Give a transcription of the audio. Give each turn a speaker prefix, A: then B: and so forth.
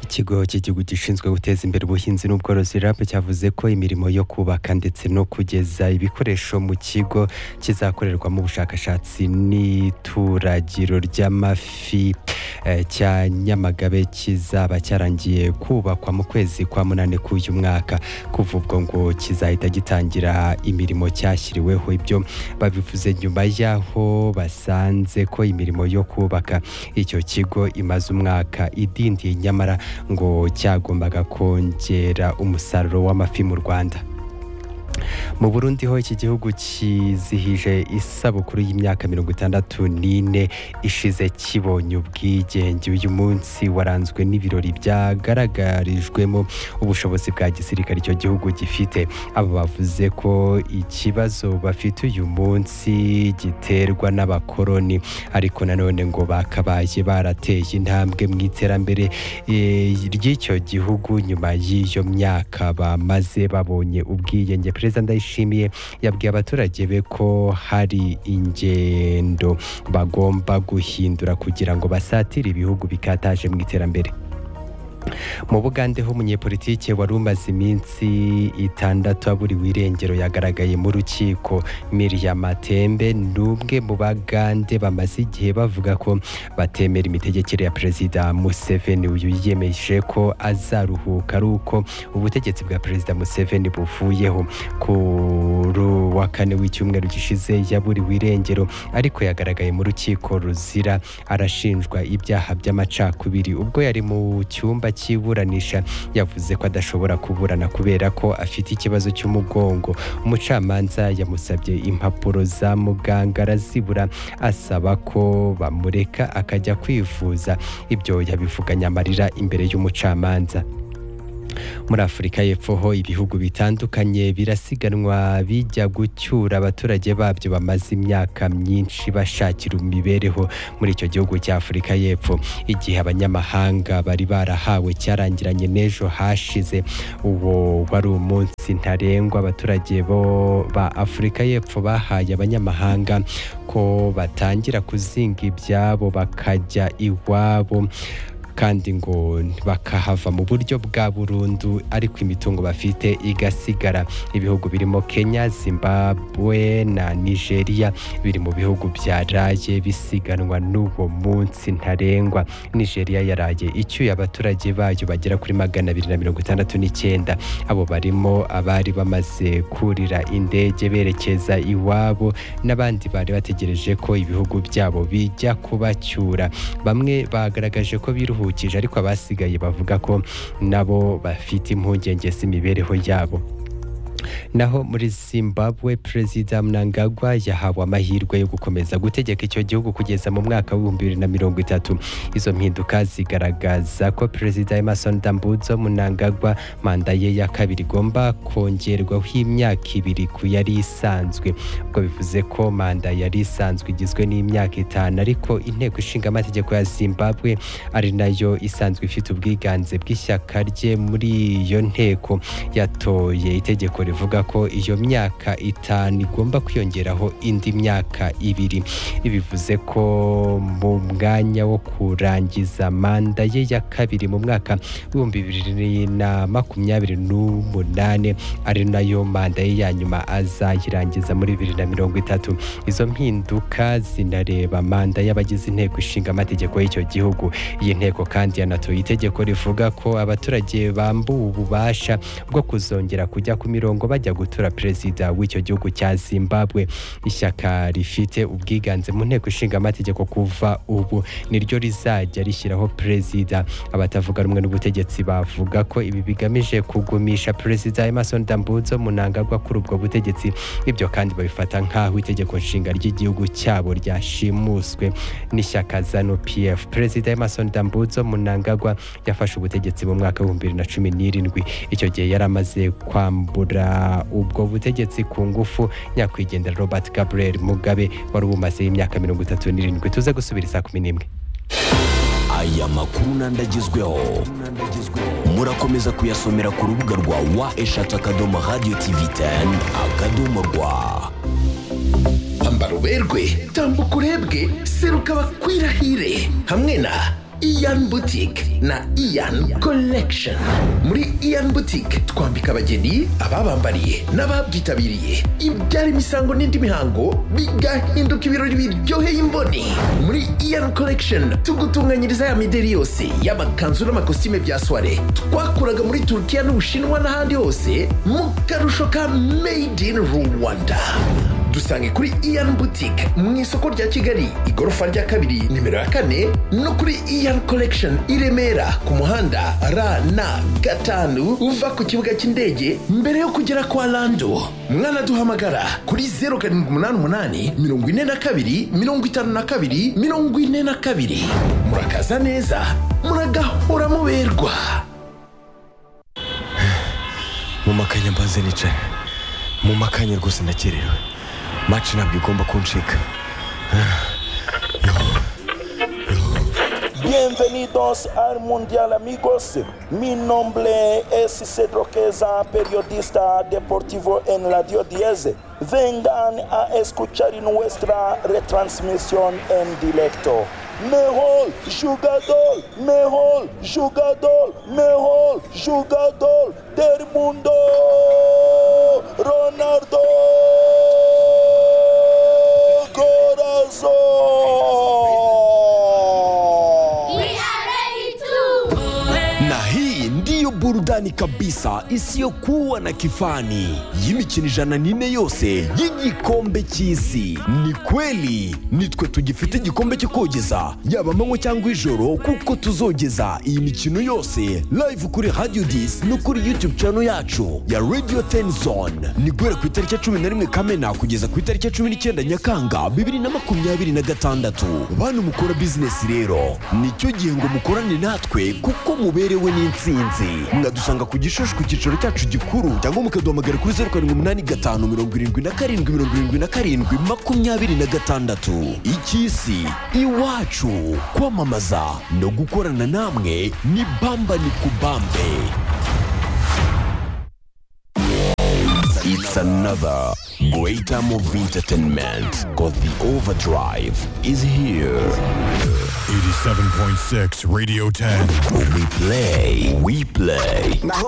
A: ikigo cy'igihugu gishinzwe guteza imbere ubuhinzi n'ubworozi RAB cyavuze ko imirimo yo kubaka ndetse no kugeza ibikoresho mu kigo kizakorerwamo ubushakashatsi n'ituragiro ry'amafi eh, cya Nyamagabe kizaba cyarangiye kubakwa mu kwezi kwa munane k'uyu mwaka kuva ubwo ngo kizahita gitangira imirimo cyashyiriweho ibyo babivuze nyuma y'aho basanze ko imirimo yo kubaka icyo kigo imaze umwaka idindiye nyamara ngo cyagombaga kongera umusaruro w'amafi mu rwanda mu burundi ho iki gihugu kizihije isabukuru y'imyaka mirongo itandatu n'ine ishize kibonye ubwigenge uyu munsi waranzwe n'ibirori byagaragarijwemo ubushobozi bwa gisirikare icyo gihugu gifite aba bavuze ko ikibazo bafite uyu munsi giterwa n'abakoroni ariko nanone ngo bakabaye barateye intambwe mu iterambere eh, ry'icyo gihugu nyuma y'iyo myaka bamaze babonye ubwigenge perezida ndayishimiye yabwiye abaturage be ko hari ingendo bagomba guhindura kugira ngo basatire ibihugu bikataje mu iterambere mu bugande ho umunyepolitike wari umaze iminsi itandatu aburiwe irengero yagaragaye mu rukiko miriya matembe ni umwe mu bagande bamaze igihe bavuga ko batemera imitegekere ya perezida museveni uyu yiyemeje ko azaruhuka ari uko ubutegetsi bwa perezida museveni buvuyeho kuri wa kane w'icyumweru gishize yaburiwe irengero ariko yagaragaye mu rukiko ruzira arashinjwa ibyaha by'amacakubiri ubwo yari mu cyumba cy'iburanisha yavuze ko adashobora kuburana kubera ko afite ikibazo cy'umugongo umucamanza yamusabye impapuro za muganga arazibura asaba ko bamureka akajya kwivuza ibyo yabivuganye amarira imbere y'umucamanza muri afurika y'epfo ho ibihugu bitandukanye birasiganwa bijya gucyura abaturage babyo bamaze imyaka myinshi bashakira imibereho muri icyo gihugu cya afurika y'epfo igihe abanyamahanga bari barahawe cyarangiranye n'ejo hashize uwo wari umunsi ntarengwa abaturage bo ba afurika y'epfo bahaye abanyamahanga ko batangira kuzinga ibyabo bakajya iwabo kandi ngo bakahava mu buryo bwa burundu ariko imitungo bafite igasigara ibihugu birimo kenya zimbabwe na nigeria biri mu bihugu byaraye bisiganwa n'uwo munsi ntarengwa nigeria yaraye icyuye abaturage bayo bagera kuri magana abiri na mirongo itandatu n'icyenda abo barimo abari bamaze kurira indege berekeza iwabo n'abandi bari bategereje ko ibihugu byabo bijya kubacyura bamwe bagaragaje ko biruhu baruhukije ariko abasigaye bavuga ko nabo bafite impungenge z'imibereho yabo naho muri zimbabwe perezida mnangagwa yahawe amahirwe yo gukomeza gutegeka icyo gihugu kugeza mu mwaka w'ibihumbi bibiri na mirongo itatu izo mpinduka zigaragaza ko perezida emerson dambudzo mnangagwa manda ye ya kabiri igomba kongerwaho imyaka ibiri ku yari isanzwe ubwo bivuze ko manda yari isanzwe igizwe n'imyaka itanu ariko inteko ishinga amategeko ya zimbabwe ari nayo isanzwe ifite ubwiganze bw'ishyaka rye muri iyo nteko yatoye itegeko rivuga rivuga ko iyo myaka itanu igomba kwiyongeraho indi myaka ibiri bivuze ko mu mwanya wo kurangiza manda ye ya kabiri mu mwaka w'ibihumbi bibiri na makumyabiri n'umunane ari nayo manda ye ya nyuma azayirangiza muri bibiri na mirongo itatu izo mpinduka zinareba manda y'abagize inteko ishinga amategeko y'icyo gihugu iyi nteko kandi yanatoye itegeko rivuga ko abaturage bambuwe ububasha bwo kuzongera kujya ku mirongo bajya gutura perezida w'icyo gihugu cya zimbabwe ishyaka rifite ubwiganze mu nteko ishinga amategeko kuva ubu niryo rizajya rishyiraho perezida abatavuga rumwe n'ubutegetsi bavuga ko ibi bigamije kugumisha perezida emerson dambudzo munangagwa kuri ubwo butegetsi ibyo kandi babifata nk'aho itegeko nshinga ry'igihugu cyabo ryashimuswe n'ishyaka zanu pf perezida emerson dambudzo munangagwa yafashe ubutegetsi mu mwaka w'ibihumbi bibiri na cumi n'irindwi icyo gihe yari amaze kwambura ubwo butegetsi ku ngufu nyakwigendera robert gabriel mugabe wari ubumazeho imyaka mirongo itatu n'irindwi tuze gusubira saa kumi n'imwe
B: aya makuru n'andagezweho murakomeza kuyasomera ku rubuga rwa wa eshatu akadomo radiyo tivi teni akadomo rwa
C: pamba ruberwe tambuka urebwe seruka bakwirahire hamwe na iyan butike na iyan collection muri iyan butike twambika abageni ababambariye n'ababyitabiriye ibyara imisango n'indi mihango bigahinduka ibirori biryoheye imboni muri iyan collection tugutunganyiriza ya mideri yose y'amakanzu n'amakositime bya soire twakuraga muri turukiya n'ubushinwa n'ahandi hose mu karusho ka made in rwanda dusange kuri iyan butike mu isoko rya kigali igorofa rya kabiri nimero ya kane no kuri iyan collection i remera ku muhanda rna gatanu uva ku kibuga cy'indege mbere yo kugera kwa lando mwanaduhamagara kuri zeru karindwi umunani umunani mirongo ine na kabiri mirongo itanu na kabiri mirongo ine na kabiri murakaza neza muragahora muberwa
B: mu makanya mbanze nicara mu makanya rwose ndakerewe maci ntabwo igomba kuncika
D: Bienvenidos al Mundial amigos. Mi nombre es Cedro Queza, periodista deportivo en Radio 10. Vengan a escuchar nuestra retransmisión en directo. Mejor jugador, mejor jugador, mejor jugador del mundo, Ronaldo. Corazón.
B: na hii ndiyo burudani kabisa isiyokuwa na kifani y'imikino ijana n'ine yose y'igikombe cy'isi ni kweli nitwe tugifite igikombe cyo kogeza yaba amanywa cyangwa ijoro kuko tuzogeza iyi mikino yose live kuri radio disi no kuri youtube channel yacu ya radio tenzone ni guhera ku itariki ya cumi na rimwe kamena kugeza ku itariki ya cumi n'icyenda nyakanga bibiri na makumyabiri na gatandatu bantu mukora bizinesi rero nicyo gihe ngo mukorane natwe kuko muberewe n'insinzi mwadusanga ku gishushu ku cyicaro cyacu gikuru cyangwa mukaduhamagara kuri zeru karindwi umunani gatanu mirongo irindwi na karindwi mirongo irindwi na karindwi makumyabiri na gatandatu icy'isi iwacu kwamamaza no gukorana namwe ni bamba ni kubambe It's another great time of entertainment because the overdrive is here.
E: 87.6 Radio 10.
B: We play, we play.